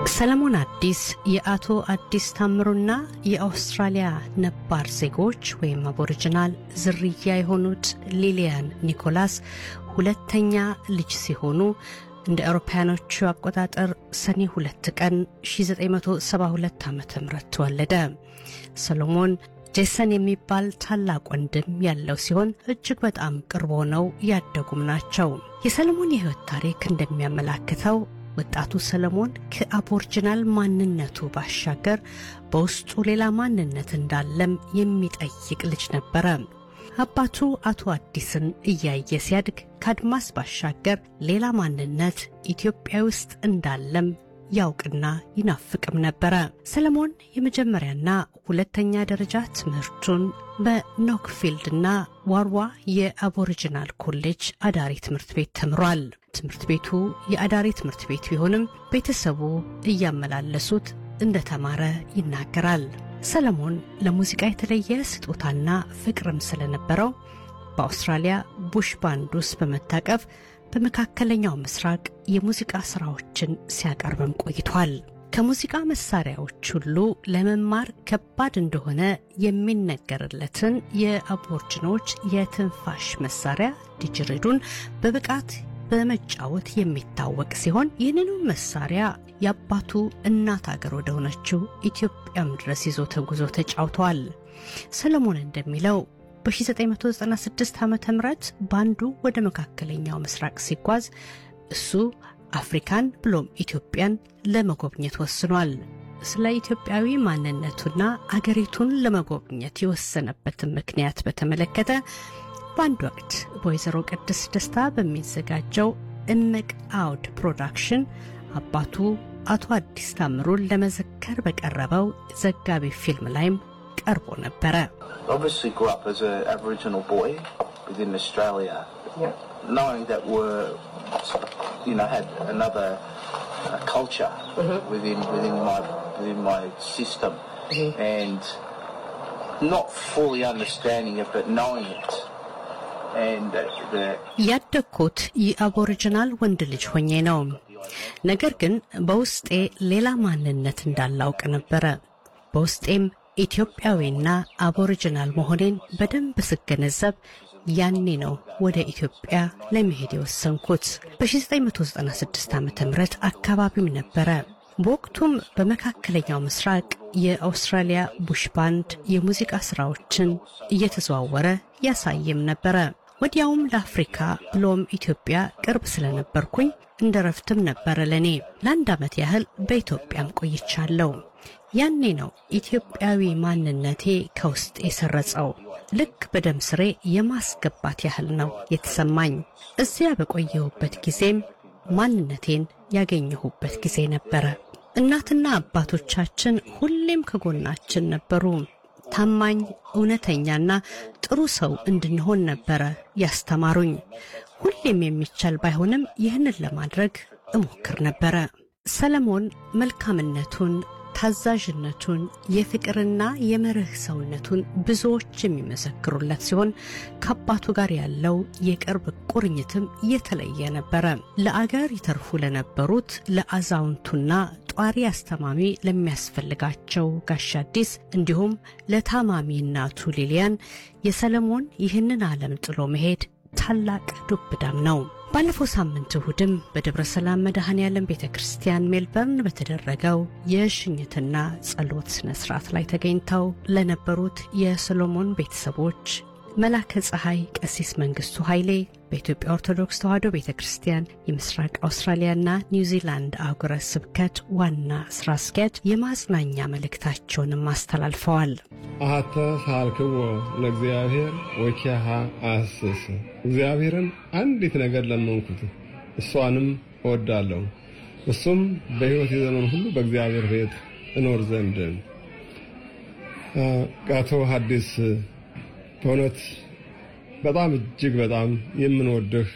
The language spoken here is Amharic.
ሰለሞን አዲስ የአቶ አዲስ ታምሩና የአውስትራሊያ ነባር ዜጎች ወይም አቦሪጂናል ዝርያ የሆኑት ሊሊያን ኒኮላስ ሁለተኛ ልጅ ሲሆኑ እንደ አውሮፓውያኖቹ አቆጣጠር ሰኔ ሁለት ቀን 1972 ዓ ም ተወለደ። ሰሎሞን ጄሰን የሚባል ታላቅ ወንድም ያለው ሲሆን እጅግ በጣም ቅርብ ሆነው ያደጉም ናቸው። የሰለሞን የሕይወት ታሪክ እንደሚያመላክተው ወጣቱ ሰለሞን ከአቦርጅናል ማንነቱ ባሻገር በውስጡ ሌላ ማንነት እንዳለም የሚጠይቅ ልጅ ነበረ። አባቱ አቶ አዲስን እያየ ሲያድግ ከአድማስ ባሻገር ሌላ ማንነት ኢትዮጵያ ውስጥ እንዳለም ያውቅና ይናፍቅም ነበረ። ሰለሞን የመጀመሪያና ሁለተኛ ደረጃ ትምህርቱን በኖክፊልድና ዋርዋ የአቦሪጂናል ኮሌጅ አዳሪ ትምህርት ቤት ተምሯል። ትምህርት ቤቱ የአዳሪ ትምህርት ቤት ቢሆንም ቤተሰቡ እያመላለሱት እንደተማረ ይናገራል። ሰለሞን ለሙዚቃ የተለየ ስጦታና ፍቅርም ስለነበረው በአውስትራሊያ ቡሽ ባንድ ውስጥ በመታቀፍ በመካከለኛው ምስራቅ የሙዚቃ ስራዎችን ሲያቀርብም ቆይቷል። ከሙዚቃ መሳሪያዎች ሁሉ ለመማር ከባድ እንደሆነ የሚነገርለትን የአቦርጅኖች የትንፋሽ መሳሪያ ዲጅሪዱን በብቃት በመጫወት የሚታወቅ ሲሆን ይህንኑ መሳሪያ የአባቱ እናት አገር ወደ ሆነችው ኢትዮጵያም ድረስ ይዞ ተጉዞ ተጫውተዋል። ሰለሞን እንደሚለው በ1996 ዓ ም ባንዱ ወደ መካከለኛው ምስራቅ ሲጓዝ እሱ አፍሪካን ብሎም ኢትዮጵያን ለመጎብኘት ወስኗል። ስለ ኢትዮጵያዊ ማንነቱና አገሪቱን ለመጎብኘት የወሰነበትን ምክንያት በተመለከተ በአንድ ወቅት በወይዘሮ ቅድስት ደስታ በሚዘጋጀው እምቅ አውድ ፕሮዳክሽን አባቱ አቶ አዲስ ታምሩን ለመዘከር በቀረበው ዘጋቢ ፊልም ላይም ቀርቦ ነበረ። obviously grew up as an Aboriginal boy within Australia, knowing that we're, you know, had another uh, culture within within my within my system, and not fully understanding it, but knowing it, and that the ያደግኩት የአቦሪጂናል ወንድ ልጅ ሆኜ ነው። ነገር ግን በውስጤ ሌላ ማንነት እንዳላውቅ ነበረ። በውስጤም ኢትዮጵያዊና አቦሪጂናል መሆኔን በደንብ ስገነዘብ ያኔ ነው ወደ ኢትዮጵያ ለመሄድ የወሰንኩት። በ1996 ዓ ም አካባቢም ነበረ። በወቅቱም በመካከለኛው ምስራቅ የአውስትራሊያ ቡሽ ባንድ የሙዚቃ ስራዎችን እየተዘዋወረ ያሳየም ነበረ። ወዲያውም ለአፍሪካ ብሎም ኢትዮጵያ ቅርብ ስለነበርኩኝ እንደ ረፍትም ነበረ ለኔ። ለአንድ ዓመት ያህል በኢትዮጵያም ቆይቻለሁ። ያኔ ነው ኢትዮጵያዊ ማንነቴ ከውስጥ የሰረጸው። ልክ በደም ስሬ የማስገባት ያህል ነው የተሰማኝ። እዚያ በቆየሁበት ጊዜም ማንነቴን ያገኘሁበት ጊዜ ነበረ። እናትና አባቶቻችን ሁሌም ከጎናችን ነበሩ። ታማኝ፣ እውነተኛና ጥሩ ሰው እንድንሆን ነበረ ያስተማሩኝ። ሁሌም የሚቻል ባይሆንም ይህንን ለማድረግ እሞክር ነበረ። ሰለሞን መልካምነቱን ታዛዥነቱን የፍቅርና የመርህ ሰውነቱን ብዙዎች የሚመሰክሩለት ሲሆን ከአባቱ ጋር ያለው የቅርብ ቁርኝትም የተለየ ነበረ። ለአገር ይተርፉ ለነበሩት ለአዛውንቱና ጧሪ አስተማሚ ለሚያስፈልጋቸው ጋሽ አዲስ እንዲሁም ለታማሚ እናቱ ሊሊያን የሰለሞን ይህንን ዓለም ጥሎ መሄድ ታላቅ ዱብዳም ነው። ባለፈው ሳምንት እሁድም በደብረ ሰላም መድኃኔ ዓለም ቤተ ክርስቲያን ሜልበርን በተደረገው የሽኝትና ጸሎት ስነ ስርዓት ላይ ተገኝተው ለነበሩት የሰሎሞን ቤተሰቦች መላከ ፀሐይ ቀሲስ መንግስቱ ኃይሌ በኢትዮጵያ ኦርቶዶክስ ተዋሕዶ ቤተ ክርስቲያን የምስራቅ አውስትራሊያና ኒውዚላንድ አህጉረ ስብከት ዋና ስራ አስኪያጅ የማጽናኛ መልእክታቸውንም አስተላልፈዋል። አሐተ ሳልክዎ ለእግዚአብሔር ወኪያሃ አስስ እግዚአብሔርን አንዲት ነገር ለመንኩት፣ እሷንም እወዳለሁ፣ እሱም በሕይወት የዘመን ሁሉ በእግዚአብሔር ቤት እኖር ዘንድ። አቶ ሐዲስ በእውነት በጣም እጅግ በጣም የምንወድህ